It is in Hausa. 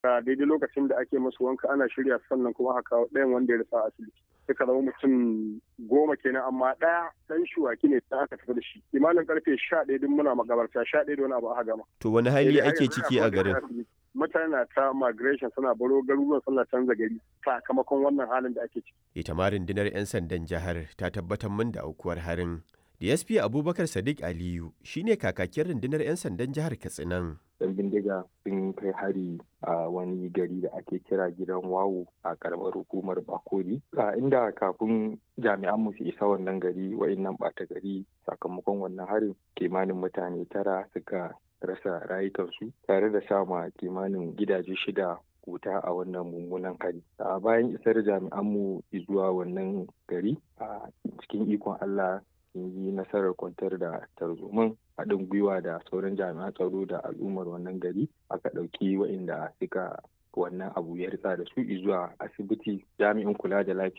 a daidai lokacin da ake musu wanka ana shirya sannan kuma aka kawo ɗayan wanda ya rasa asibiti suka zama mutum goma kenan amma ɗaya ɗan shuwaki ne da aka tafi da shi imanin karfe sha ɗaya duk muna magabarta sha ɗaya da wani abu aka gama. to wani hali ake ciki a garin. mutane na ta migration suna baro garuruwan suna canza gari sakamakon wannan halin da ake ciki. ita ma rundunar 'yan sandan jihar ta tabbatar min da aukuwar harin DSP Abubakar Sadiq Aliyu shine kakakin rundunar 'yan sandan jihar Katsinan. yan bindiga sun kai hari a wani gari da ake kira gidan wawo a karamar hukumar bakori a inda kafin jami'an mu su isa wannan gari wa'innan ɓata gari sakamakon wannan harin kimanin mutane tara suka rasa rayukansu tare da sama kimanin gidaje shida wuta a wannan mummunan hari a bayan isar jami'an mu zuwa wannan gari a cikin ikon allah sun yi nasarar kwantar da tarzoman haɗin gwiwa da sauran jami'an tsaro da al'ummar wannan gari aka ɗauki waɗanda suka wannan abu ya ritsa da su zuwa asibiti jami'in kula da lafiya